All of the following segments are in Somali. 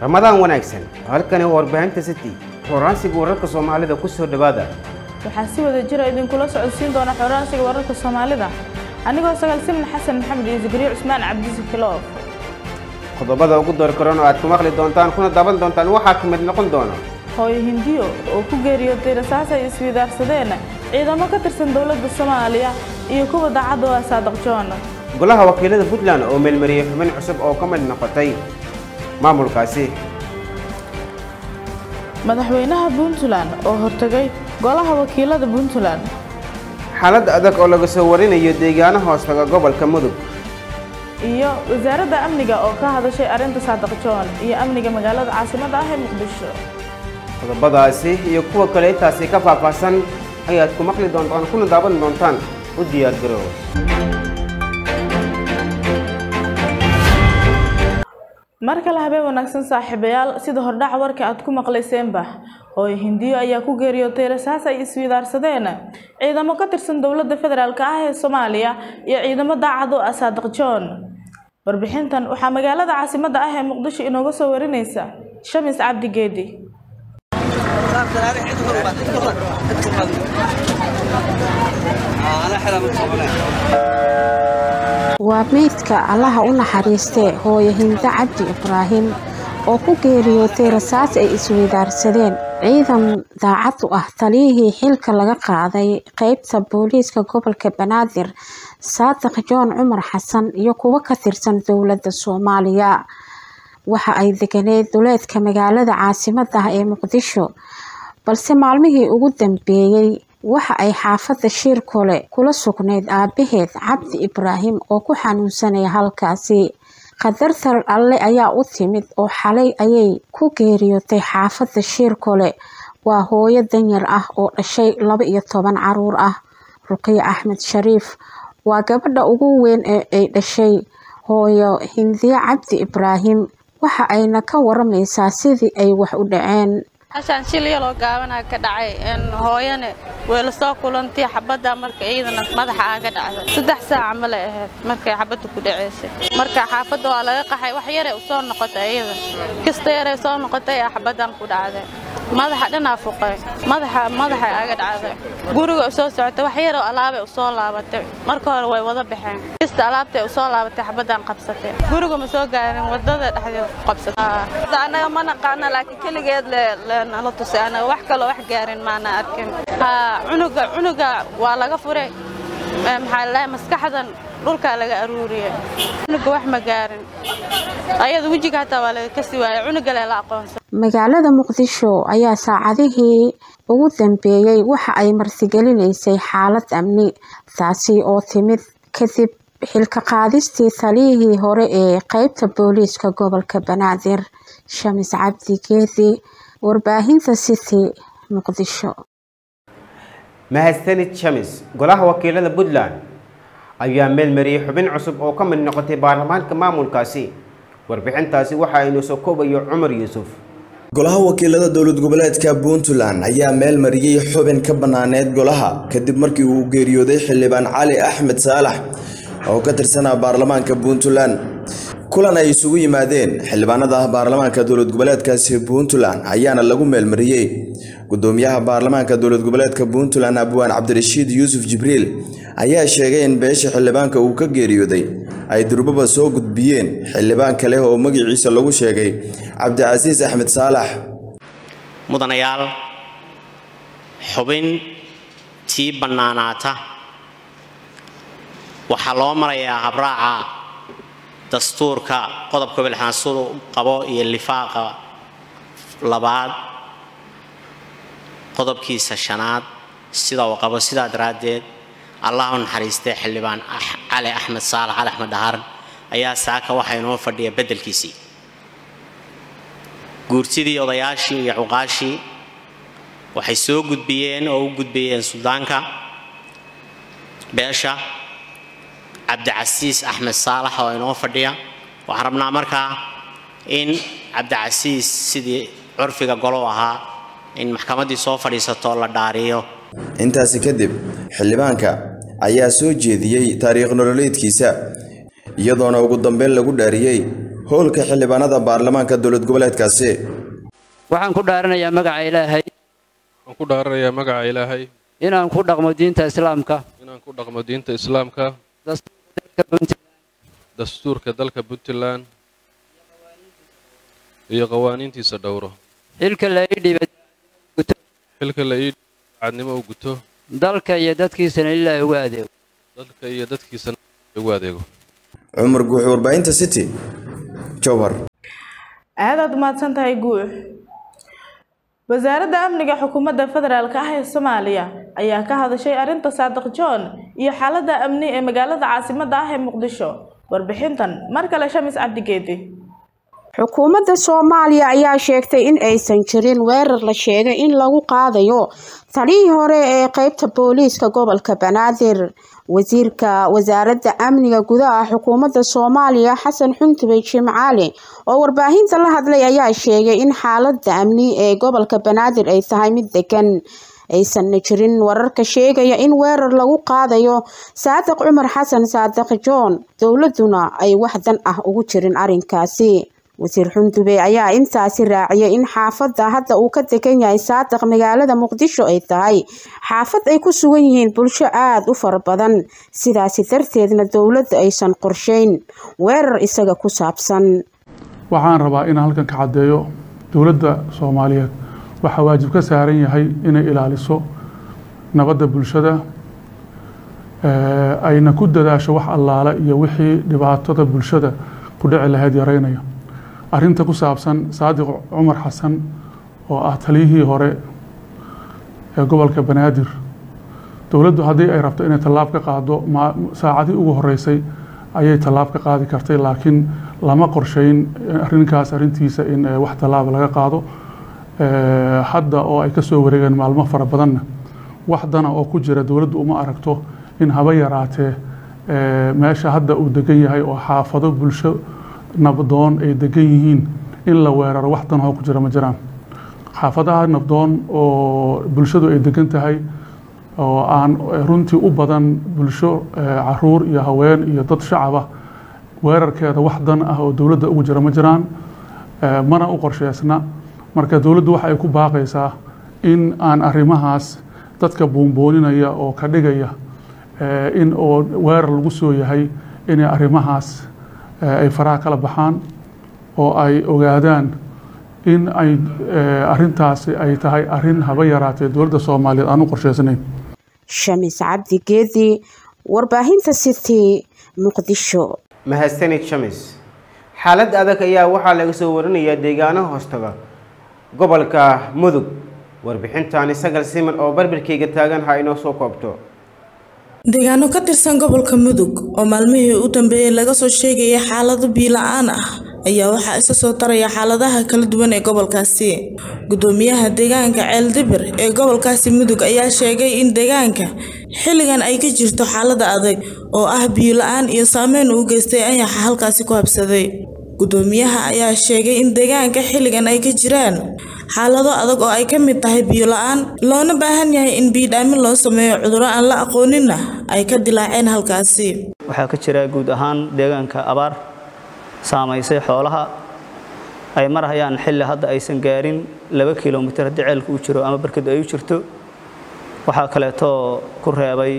ramadaan wanaagsan halkani waa warbaahinta city xoraansiga wararka soomaalida ku soo dhowaada waxaa si wada jira idinkula socodsiin doona xoraansiga wararka soomaalida anigoo sagaal simin xasan maxamed iyo zikriyo cusmaan cabdisi kiloof qodobada ugu door karan oo aad ku maqli doontaan kuna daaban doontaan waxaa ka mid noqon doona hooyo hindiyo oo ku geeriyootay rasaas ay iswidaarsadeen ciidamo ka tirsan dowladda soomaaliya iyo kuwa daacadda waa saadaq joon golaha wakiilada puntland oo meelmariyey xubin cusub oo ka mid noqotay maamulkaasi madaxweynaha puntland oo hortegay golaha wakiilada puntland xaalad adag oo laga soo warinayo deegaano hoostaga gobolka mudug iyo wasaaradda amniga oo ka hadashay arrinta saadaq joon iyo amniga magaalada caasimadda ah ee muqdisho qodobadaasi iyo kuwa kale intaasi ka faahfaahsan ayaad ku maqli doontaan kuna daaban doontaan u diyaargarow mar kale habeen wanaagsan saaxiibayaal sida hordhaca warka aad ku maqlayseenba hooyo hindiyo ayaa ku geeriyootay rasaas ay iswidaarsadeen ciidamo ka tirsan dowladda federaalk ah ee soomaaliya iyo ciidamo daacad u ah saadaq joon warbixintan waxaa magaalada caasimadda ah ee muqdisho inooga soo warinaysa shamis cabdi geedi waa meydka allaha u naxariistee hooyo hindo cabdi ibraahim oo ku geeriyootay rasaas ay isweydaarsadeen ciidan daacad u ah taliyihii xilka laga qaaday qeybta booliiska gobolka banaadir saadiq joon cumar xasan iyo kuwo ka tirsan dowladda soomaaliya waxa ay deganeed duleedka magaalada caasimadda ah ee muqdisho balse maalmihii ugu dambeeyey waxa ay xaafadda shiirkole kula sugnayd aabaheed cabdi ibraahim oo ku xanuunsanaya halkaasi khatartar alle ayaa u timid oo xalay ayay ku geeriyootay xaafadda shiirkole waa hooyo danyar ah oo dhashay laba iyo toban caruur ah ruqiyo axmed shariif waa gabadha ugu weyn ee ay dhashay hooyo hindiye cabdi ibraahim waxa ayna ka waramaysaa sidii ay wax u dhaceen hashaan shil yaloo gaabanaa ka dhacay hooyane way la soo kulantay xabadda marka ciidana madaxa aaga dhacday saddex saaca ma lay ahayd markay xabadda ku dhaceysay marka xaafadda waa laga qaxay wax yaray u soo noqotay iyada kasta yaray soo noqotay ee xabaddan ku dhacday madaxa dhanaa fuqay madaxa madaxa aaga dhacday guriga u soo socotay wax yaroo alaabay u soo laabatay marka hore way wada baxeen kasta alaabtay u soo laabatay xabaddan qabsatay guriga ma soo gaarin wadada dhexdeeda ku qabsatay anaga ma naqaana laakiin keligeed le nala tusay anaga wax kaloo wax gaarin maana arkin cunuga cunuga waa laga furay maxaa lalahay maskaxdan dhulkaa laga aruuriyay cunuga wax ma gaarin ayada wejiga hataa waa laga kasi waayay cunuga lela aqoonsan magaalada muqdisho ayaa saacadihii ugu dambeeyey waxa ay martigelinaysay xaalad amni taasi oo timid kadib xilka qaadistii taliyihii hore ee qeybta booliiska gobolka banaadir shamis cabdi geedi warbaahinta city muqdisho mahadsanid shamis golaha wakiilada puntland ayaa meelmariyey xubin cusub oo ka mid noqotay baarlamaanka maamulkaasi warbixintaasi waxa aynu soo koobayo cumar yuusuf golaha wakiilada dowlad goboleedka puntland ayaa meel mariyey xubin ka banaaneed golaha kadib markii uu geeriyooday xildhibaan cali axmed saalax oo ka tirsanaa baarlamaanka puntland kulan ay isugu yimaadeen xildhibaanada baarlamaanka dowlad goboleedkaasi puntland ayaana lagu meelmariyey gudoomiyaha baarlamaanka dowlad goboleedka puntland abwaan cabdirashiid yuusuf jibriil ayaa sheegay in beesha xildhibaanka uu ka geeriyooday ay durbaba soo gudbiyeen xildhibaan kale oo magaciisa lagu sheegay cabdicasiis axmed saalax mudanayaal xubin tii bannaanaata waxaa loo marayaa habraaca dastuurka qodobka bilxaansudu qabo iyo lifaaqa labaad qodobkiisa shanaad sida uu qabo sidaa daraaddeed allah u naxariistay xildhibaan cali axmed saalax cali axmed dhahar ayaa saaka waxaa inoo fadhiya beddelkiisii guurtidii odayaashii iyo cuqaashii waxay soo gudbiyeen oo u gudbiyeen suldaanka beesha cabdicasiis axmed saalax oo inoo fadhiya waxaan rabnaa markaa in cabdicasiis sidii curfiga golo ahaa in maxkamaddii soo fadhiisato la dhaariyo intaasi kadib xildhibaanka ayaa soo jeediyey taariikh nololeedkiisa iyadoona ugu dambeyn lagu dhaariyey howlka xildhibaanada baarlamaanka dowlad goboleedkaasi waxaan ku dhaaranayaa magaca ilaahay waxaan ku dhaaranayaa magaca ilaahay inaan ku dhaqmo diinta islaamka inaan ku dhaqmo diinta islaamka dastuurka puntland dastuurka dalka puntland iyo qawaaniintiisa dhowro xilka la ii dhiibay xilka la ii cadnimo u guto dalka iyo dadkiisana ilaahay ugu adeego dalka iyo dadkiisana ugu adeego cumar guuxi warbaahinta city jowhar aadaad umahadsan tahay guux wasaaradda amniga xukuumadda federaalk ah ee soomaaliya ayaa ka hadashay arrinta saadiq john iyo xaaladda amni ee magaalada caasimadda ah ee muqdisho warbixintan mar kale shamis cabdigeedi xukuumadda soomaaliya ayaa sheegtay in aysan jirin weerar la sheegay in lagu qaadayo taliyii hore ee qeybta booliiska gobolka banaadir wasiirka wasaaradda amniga gudaha xukuumadda soomaaliya xasan xuntubey jimcaali oo warbaahinta la hadlay ayaa sheegay in xaaladda amni ee gobolka banaadir ay tahay mid degan aysanna jirin wararka sheegaya in weerar lagu qaadayo saadiq cumar xasan saadiq john dowladuna ay wax dan ah ugu jirin arrinkaasi wasiir xundube ayaa intaasi raaciyay in xaafadda hadda uu ka degan yahay saadiq magaalada muqdisho ay tahay xaafad ay ku sugan yihiin bulsho aada u fara badan sidaasi darteedna dowladda aysan qorsheyn weerar isaga ku saabsan waxaan rabaa inaan halkan ka caddeeyo dowladda soomaaliyeed waxaa waajib ka saaran yahay inay ilaaliso nabadda bulshada ayna ku dadaasho wax allaala iyo wixii dhibaatada bulshada ku dhici lahayd yareynaya arrinta ku saabsan saadiq cumar xasan oo ah taliyihii hore ee gobolka banaadir dowladdu haddii ay rabto inay tallaab ka qaado saacadii ugu horeysay ayay tallaab ka qaadi kartay laakiin lama qorsheyn arrinkaas arrintiisa in wax tallaaba laga qaado hadda oo ay kasoo wareegeen maalmo fara badanna wax dana oo ku jira dowladdu uma aragto in haba yaraatee meesha hadda uu degan yahay oo xaafado bulsho nabdoon ay degan yihiin in la weeraro wax danahoo ku jira ma jiraan xaafadaha nabdoon oo bulshadu ay degan tahay oo aan runtii u badan bulsho caruur iyo haween iyo dad shacaba weerarkeeda wax dan ah oo dowladda ugu jira ma jiraan mana u qorsheysna marka dowladdu waxa ay ku baaqaysaa in aan arrimahaas dadka buunbooninaya oo ka dhigaya in oo weerar lagu soo yahay inay arrimahaas ay faraha kala baxaan oo ay ogaadaan in ay arintaasi ay tahay arin haba yaraatee dowladda soomaaliyeed aan u qorsheysnayn shamis cabdi geedi warbaahinta city muqdisho mahadsanid shamis xaalad adag ayaa waxaa laga soo warinayaa deegaano hoostaga gobolka mudug warbixintaani sagal siman oo barbarkayga taagan ha inoo soo koobto deegaano ka tirsan gobolka mudug oo maalmihii u dambeeyey laga soo sheegaya xaalado biila-aan ah ayaa waxaa isa soo taraya xaaladaha kala duwan ee gobolkaasi gudoomiyaha deegaanka ceeldibir ee gobolkaasi mudug ayaa sheegay in deegaanka xilligan ay ka jirto xaalada adag oo ah biyo-la-aan iyo saameyn uu geystay anyaxa halkaasi ku habsaday gudoomiyaha ayaa sheegay in deegaanka xilligan ay ka jiraan xaalado adag oo ay ka mid tahay biyo la-aan loona baahan yahay in biidhaamin loo sameeyo cudurro aan la aqooninna ay ka dilaaceen halkaasi waxaa ka jira guud ahaan deegaanka abaar saamaysay xoolaha ay marhayaan xilli hadda aysan gaarin laba kilomitir haddii ceelku u jiro ama barkadu ay u jirto waxaa kaleeto ku reebay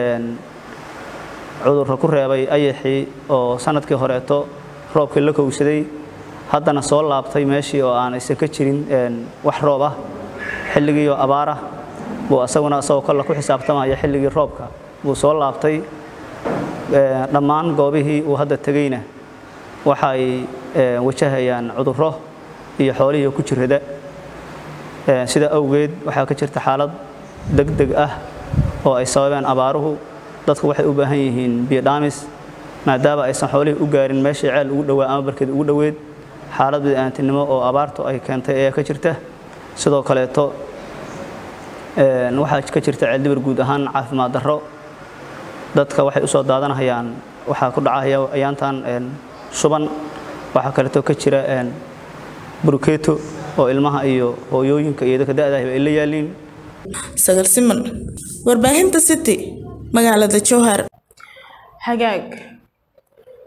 cudurro ku reebay ayaxii oo sanadkii horeeto roobkii la kowsaday haddana soo laabtay meeshii oo aan aysan ka jirin wax roob ah xilligiioo abaarah buu asaguna asagoo kolle ku xisaabtamaya xilligii roobka buu soo laabtay dhammaan goobihii uu hadda tegeyna waxay wajahayaan cudurro iyo xoolihii ku jirada sida awgeed waxaa ka jirta xaalad deg deg ah oo ay sababeen abaaruhu dadku waxay u baahan yihiin biodhamis maadaama aysan xoolihii u gaarin meeshii ceel ugu dhowaa ama barkeed ugu dhoweed xaalad bid'aantinimo oo abaartu ay keentay ayaa ka jirta sidoo kaleeto waxaa ka jirta ceeldibir guud ahaan caafimaad darro dadka waxay usoo daadanahayaan waxaa ku dhacaya ayaantan shuban waxaa kaleeto ka jira burukeeto oo ilmaha iyo hooyooyinka iyo dadka da'daahba ay la yaaliin sagal siman warbaahinta city magaalada jowhar hagaag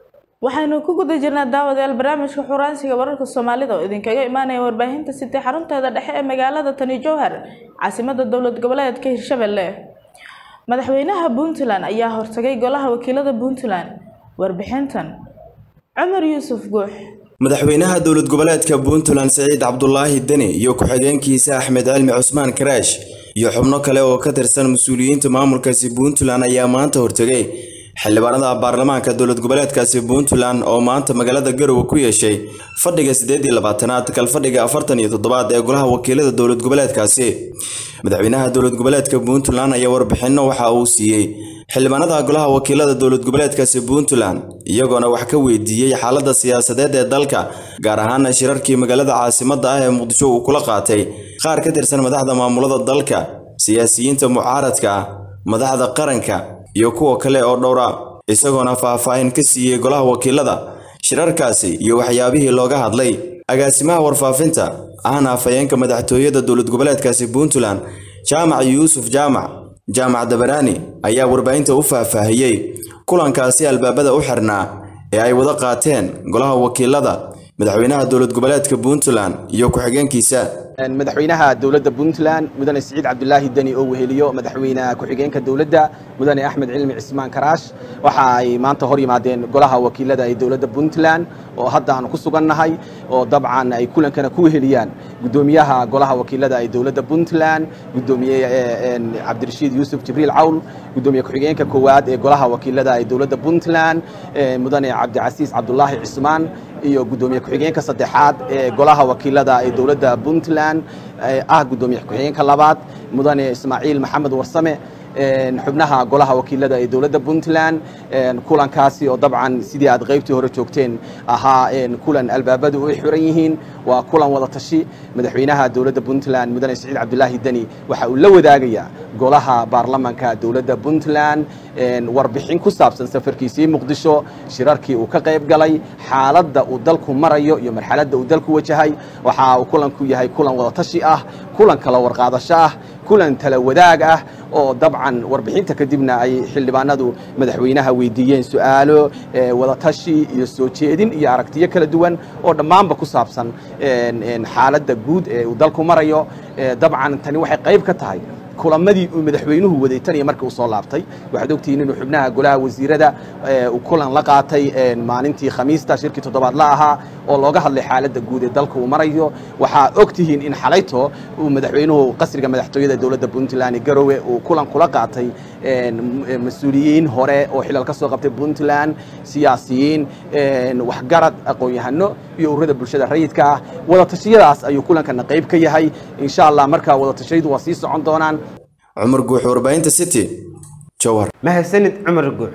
waxaynu ku guda jirnaa daawadayaal barnaamijka xuraansiga wararka soomaalida oo idinkaga imaanaya warbaahinta sitee xarunteeda dhexe ee magaalada tani jowhar caasimada dowlad goboleedka hirshabelle madaxweynaha puntland ayaa hortagay golaha wakiilada puntland warbixintan cumar yuusuf guux madaxweynaha dowlad goboleedka puntland siciid cabdulaahi deni iyo ku-xigeenkiisa axmed cilmi cusmaan karaash iyo xubno kale oo ka tirsan mas-uuliyiinta maamulkaasi puntland ayaa maanta hortegay xildhibaanada baarlamaanka dowlad goboleedkaasi puntland oo maanta magaalada garowe ku yeeshay fadhiga siddeed iyo labaatanaad kalfadhiga afartan iyo toddobaad ee golaha wakiilada dowlad goboleedkaasi madaxweynaha dowlad goboleedka puntland ayaa warbixinno waxa uu siiyey xildhibaanada golaha wakiilada dowlad goboleedkaasi puntland iyagoona wax ka weydiiyey xaaladda siyaasadeed ee dalka gaar ahaan shirarkii magaalada caasimadda ah ee muqdisho uu kula qaatay qaar ka tirsan madaxda maamulada dalka siyaasiyiinta mucaaradka ah madaxda qaranka iyo kuwa kale oo dhowra isagoona faahfaahin ka siiyey golaha wakiilada shirarkaasi iyo waxyaabihii looga hadlay agaasimaha warfaafinta ahna afhayeenka madaxtooyada dowlad goboleedkaasi puntland jaamac yuusuf jaamac jaamac dabaraani ayaa warbaahinta u faahfaahiyey kulankaasi albaabada u xirnaa ee ay wada qaateen golaha wakiilada madaxweynaha dowlad goboleedka puntland iyo ku-xigeenkiisa madaxweynaha dowladda puntland mudane siciid cabdulaahi deni oo weheliyo madaxweyne ku-xigeenka dowladda mudane axmed cilmi cismaan karaash waxa ay maanta hor yimaadeen golaha wakiilada ee dowladda puntland oo hadda aanu ku sugannahay oo dabcan ay kulankana ku weheliyaan gudoomiyaha golaha wakiilada ee dowladda puntland gudoomiye cabdirashiid yuusuf jibriil cawl gudoomiye ku-xigeenka koowaad ee golaha wakiilada ee dowladda puntland mudane cabdicasiis cabdulaahi cismaan iyo gudoomiye ku-xigeenka saddexaad ee golaha wakiilada ee dowladda puntland ah gudoomiye ku-xigeenka labaad mudane ismaaciil maxamed warsame xubnaha golaha wakiilada ee dowladda puntland kulankaasi oo dabcan sidii aad qaybtii hore joogteen ahaa kulan albaabadu ay xiran yihiin waa kulan wada tashi madaxweynaha dowladda puntland mudane siciid cabdulaahi deni waxa uu la wadaagayaa golaha baarlamanka dowladda puntland warbixin ku saabsan safarkiisii muqdisho shirarkii uu ka qayb galay xaaladda uu dalku marayo iyo marxaladda uu dalku wajahay waxa uu kulanku yahay kulan wada tashi ah kulan kala warqaadasho ah kulan tala wadaag ah oo dabcan warbixinta kadibna ay xildhibaanadu madaxweynaha weydiiyeen su-aalo wadatashi iyo soo jeedin iyo aragtiyo kala duwan oo dhammaanba ku saabsan xaaladda guud ee uu dalku marayo dabcan tani waxay qayb ka tahay kulamadii uu madaxweynuhu waday tan iyo markii uu soo laabtay waxaad ogtihiin inuu xubnaha golaha wasiirada uu kulan la qaatay maalintii khamiista shirkii toddobaad la ahaa oo looga hadlay xaaladda guud ee dalka uu marayo waxaa ogtihiin in xalayto uu madaxweynuhu qasriga madaxtooyada dowladda puntland garowe uu kulan kula qaatay mas-uuliyiin hore oo xilal ka soo qabtay puntland siyaasiyiin waxgarad aqoon-yahano iyo ururada bulshada rayidka ah wadatashyadaas ayuu kulankana qayb ka yahay insha allah markaa wadatashyadu waa sii socon doonaan cumar guux warbaahinta city jowhar mahadsanid cumar guux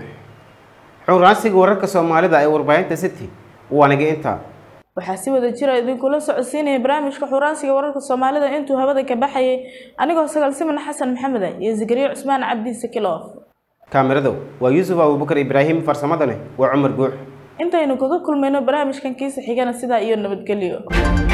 xuraansiga wararka soomaalida ee warbaahinta city waa naga intaa waxaa si wada jira idinkula socodsiinaya barnaamijka xuraansiga wararka soomaalida intuu hawada ka baxayay anigoo sagaal siman xasan maxamed iyo zikriyo cusmaan cabdi sakilof kaamirado waa yuusuf abubakar ibraahim farsamadane waa cumar guux intaynu kaga kulmayno barnaamijkan kiisa xigana sidaa iyo nabadgelyo